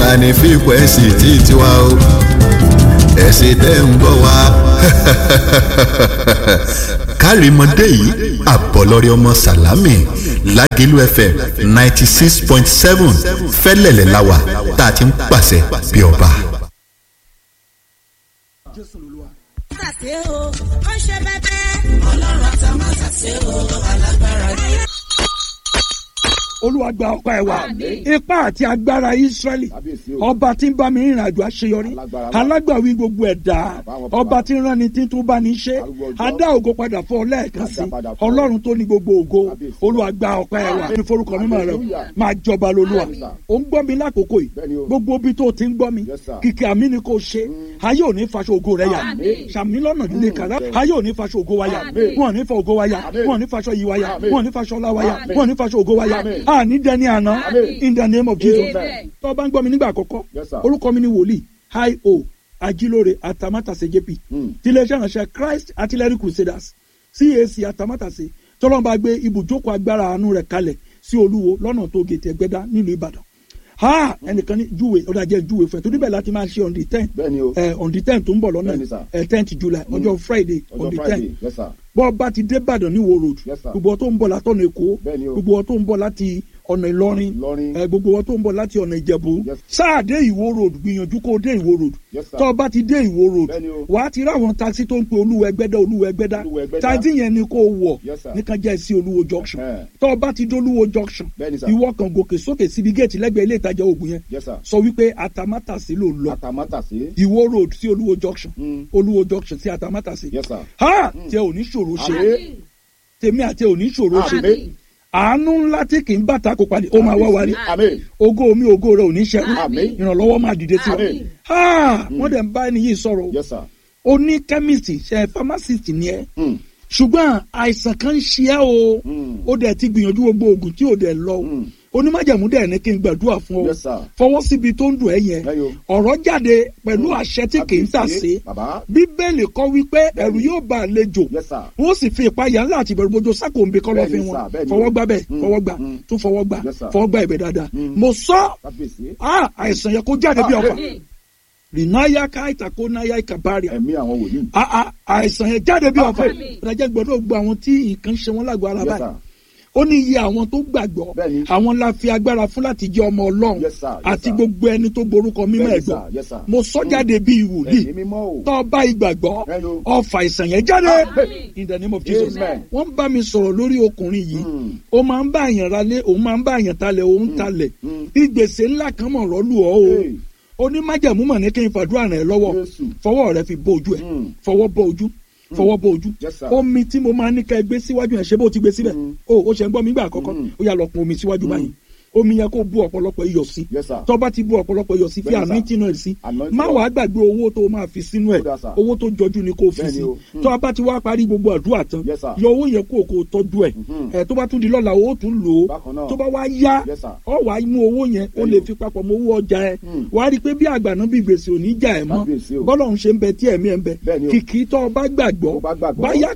ní fíkwẹ́sì tí tiwa o ẹ̀sìn tẹ́ ń bọ̀ wá. kárìmọ́dé yìí àbọ̀lọ́rẹ́ ọmọ sàlámì lágẹ̀lú fm ninety six point seven fẹ́lẹ̀lẹ̀ láwà tá a ti ń pàṣẹ bí ọba. Tàṣé o, ó ṣe bẹ́bẹ́. Ọlọ́run àtàwọn tàṣé o, alágbára ni. olúwa gba ọpẹ́ ẹ wa ipá àti agbára israẹli ọba tí ń bá mi rìnrìn àjò àṣeyọrí alágbàwí gbogbo ẹ̀dá ọba tí ń rán ni tí tún bá ní ṣe adá ògo padà fún ọ lẹ́ẹ̀kan sí ọlọ́run tó ní gbogbo ògo olúwa gba ọpẹ́ ẹ wa ní forúkọ mímọ́ rẹ o máa jọba lolúwa ó ń gbọ́ mi lákòókò yìí gbogbo ibi tó ti ń gbọ́ mi kìkì àmì ni kò ṣe ayé ò ní faṣọ ògo rẹ yà sàmì lọ́nà líle kàrá ayé ò ní faṣọ ògo wa yà wọn ò ní fa ògo wa yà wọn ò ní faṣọ yìí wa yà wọn ò ní faṣọ ọlá wa yà wọn ò ní faṣọ ògo wa yà àní dẹni àná in the name of jesus tó o bá ń gbọ́ mi nígbà àkọ́kọ́ orúkọ mi ni wòlíì hi o ajilore atamátàsé jp tiléeṣẹ́ ìránṣẹ́ christ artillery crusaders cac atamátàsé tọ́lọ́mọba gbé ibùjókòó agbára àánú rẹ̀ kalẹ̀ sí olúwo lọ́nà tó gètè ẹgbẹ́dá nílùú ìbàdàn ha ẹnìkan ní júwe ọ̀dà jẹ́ júwe fún ẹ torí bẹ́ẹ̀ láti máa ṣe on the ten on the ten tó ń bọ̀ lọ́nà tenth july ọjọ́ friday on the ten bọ́ bá ti dé ìbàdàn ní wo road gbogbo ọ tó ń bọ̀ látọ̀nà èkó gbogbo ọ tó ń bọ̀ láti ọ̀nà ìlọrin gbogbo ọ tó ń bọ̀ láti ọ̀nà ìjẹ̀bú sáà dé ìwó road gbìyànjú kó dé ìwó road tó o bá ti dé ìwó road wà á ti rí àwọn taxi tó ń pe olúwa ẹgbẹ́dá olúwa ẹgbẹ́dá taxi yẹn ni kó o wọ̀ nìkan jẹ́ sí olúwo junction tó o bá ti dé olúwo junction ìwọ kan gòkè sókè síbi géètì lẹ́gbẹ̀ẹ́ ilé ìtajà oògùn yẹn sọ wípé atamátàsí ló lọ ìwó road sí olúwo junction olúwo junction sí atamátàsí ha tẹ ò ní ṣòro ṣe tèmi àti ò ní ṣòro ṣe àánú ńlá tí kì í bàtà kó padì ó máa wá wárí ògo mi ògo rẹ ò ní ṣẹ́kù ìrànlọ́wọ́ máa dìde sí wa wọ́n dẹ̀ ń bá ẹni yìí sọ̀rọ̀ o ní chemist ṣe pharmacist ni ẹ ṣùgbọ́n àìsàn kan ń ṣe ẹ́ o ó dẹ̀ ti gbìyànjú gbogbo oògùn tí ò dẹ̀ lọ onímájàmú dẹ̀ ní kí n gbàdúrà fún ọ fọwọ́ síbi tó ń dùn ẹ́ yẹn ọ̀rọ̀ jáde pẹ̀lú àṣẹ tí kì í tà sí bíbélì kọ́ wípé ẹ̀rù yóò bá àlejò wọ́n sì fi ìpayà ńlá àti ìbẹ̀rù bójú sákòǹbì kọ́ lọ́ọ́ fi wọn fọwọ́ gbá bẹ́ẹ̀ fọwọ́ gbà tún fọwọ́ gbà fọwọ́ gbà ibẹ̀ dáadáa mo sọ àìsàn yẹ kó jáde bí ọkọ̀ rìnnáyà káìtà kó náyà ìkàbárìà. ẹ̀mí àwọn wòlíì. àìsàn yẹn jáde bí ọkọ̀ ìdájẹ́ gbọ́dọ̀ gbọ́ àwọn tí nǹkan ṣe wọ́n lágọ̀ọ́ ara báyìí ó ní iye àwọn tó gbàgbọ́ àwọn la fi agbára fún láti jẹ́ ọmọ ọlọ́run àti gbogbo ẹni tó borúkọ mímọ́ ẹ̀ gbọ́ mo sọ jáde bíi wòlíì tó bá ìgbàgbọ́ ọfà ìsàn yẹn jáde in the name of jesus wọ́n bá mi sọ̀rọ̀ lórí ọkùnrin yìí ó máa ń bá àyàn ralé òun máa ń bá àyàn talẹ̀ òun talẹ̀ ìgbèsè ńlá kan mọ̀ rọ́lù ọ́ o onímájàmú mọ̀ ní kí n fàdúrà rẹ̀ lọ́wọ́ fọwọ́ rẹ̀ fi bó ojú ẹ̀ fọwọ́ bó ojú fọwọ́ bọ ojú omi tí mo máa ní ká ẹ gbé síwájú yẹn ṣé bó ti gbé síbẹ̀ o ó ṣe ń gbọ́ mi gbà àkọ́kọ́ ó yà lọ pọn omi síwájú báyìí omi yẹn kó bu ọ̀pọ̀lọpọ̀ iyọ̀ sí tó bá ti bu ọ̀pọ̀lọpọ̀ iyọ̀ sí fi àmì tí náà sí má wàá gbàgbé owó tó máa fi sínú ẹ̀ owó tó jọjú ni kó fi sí tó a bá ti wá parí gbogbo àdúrà tán yọ owó yẹn kó o kó o tọ́jú ẹ̀ ẹ̀ tó bá tún di lọ́la owó tún lò ó tó bá wá yá ọ wà á mú owó yẹn ó lè fi papọ̀ mọ́ owó ọjà ẹ̀ wà á rí i pé bí àgbàná bí gbèsè ò ní jà ẹ̀ mọ́ bọ́lọ̀ ń ṣe ń bẹ tí ẹ̀mí ẹ̀ ń bẹ kìkì tó o bá gbàgbọ́ báyà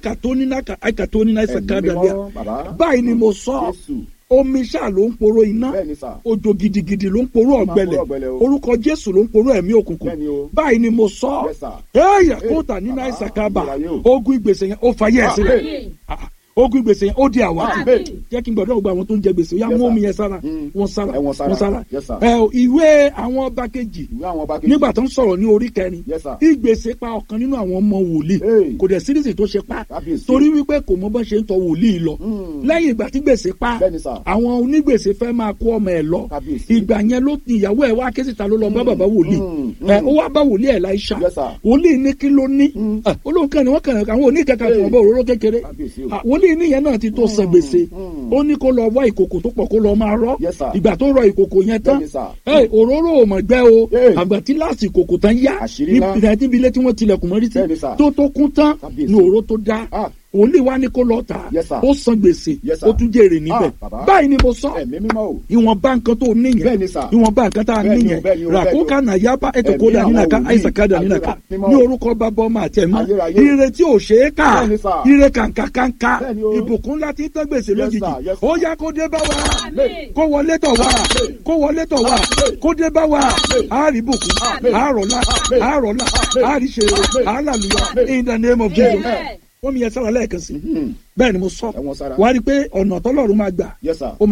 kàtóníná ẹsẹ̀ kan dàbíà báyìí ni mo sọ omi ṣáà ló ń poró iná òjò gidigidi ló ń poró ọ̀gbẹlẹ̀ orúkọ jésù ló ń poró ẹ̀mí òkùnkùn báyìí ni mo sọ ẹyà kóòtà nínú àìsàn kábà ogun ìgbésẹ̀ yẹn ó fàyè ẹ̀ sílẹ̀ ogun gbèsè yẹn ó di àwátì jẹ́ kí n gbọ́dọ̀ gba àwọn tó ń jẹ gbèsè ó yá mú omi yẹn sára wọn sára wọn sára ẹ ìwé àwọn ọba kejì nígbà tó ń sọ̀rọ̀ ní orí kẹrin ìgbèsè pa ọ̀kan nínú àwọn ọmọ wòlíì kò dẹ̀ sírísì tó ṣe pa torí wípé kò mọ bọ́n ṣe ń tọ wòlíì lọ lẹ́yìn ìgbà tí gbèsè pa àwọn onígbèsè fẹ́ máa kó ọmọ ẹ̀ lọ ìgbà yẹn ló ìyàwó ẹ̀ wá ké síta ló lọ bá bàbá wòlíì ó wá bá wòlíì ẹ̀ láìsà wòlíì ní kí ló ní olóhùn kan ní wọ́n kàn àwọn oníkẹ́kẹ́ fún ọba òróró kékeré wòlíì níyẹn náà ti tó san gbèsè ó ní kó lọ wá ìkòkò tó pọ̀ kó lọ máa rọ́ ìgbà tó rọ ìkòkò yẹn tán òróró ò mọ̀ gbẹ́ o àgbà tí láàsì ìkòkò tán yá níbi ilé tí wọ́n tilẹ̀kùn mọ́rí sí tó tó kún tán ní òró tó dá òun lè wá ní kó lọ tà á Yes, sir. ó san gbèsè Yes, sir. ó tún jèrè níbẹ̀ Ah, bàbá. báyìí ni mo sọ ẹ̀mí mímọ́ o. ìwọ̀nba nǹkan tó níyẹn Bẹ́ẹ̀ni, sir. ìwọ̀nba nǹkan tá a Bẹ́ẹ̀ni o, níyẹn bẹ́ẹ̀ni o, bẹ́ẹ̀ni o. ràkókà nàyàbá ètòkódà Ẹ̀mí nínàká àwọn wòlíì, àìsàkádà nínàká ayérayé mímọ́. ní orúkọ bàbá ọmọ àti ẹ̀mọ́ Ayérayé. ire tí ò ṣe é kà Bẹ́ẹ̀ni, sir. ire kàǹkàkàǹkà Bẹ́ẹ̀ni o. ìbùkún ńlá tí ń tẹ́ gbèsè lójijì sir, yes, sir. ó yá kó dé bá wa kó wọlé tọ̀ wá kó wọlé tọ̀ wá kó dé bá wa àárí bùkún àárọ̀lá àárọ̀lá àárí ṣeré àálàlúyà in the name of Jesus Amen. wọ́n mi yẹ sára lẹ́ẹ̀kan sí Mhm. bẹ́ẹ̀ ni mo sọ Ẹ̀wọ̀n sára. wá rí i pé ọ̀nà tọ́lọ́run máa gbà Yes, sir. ó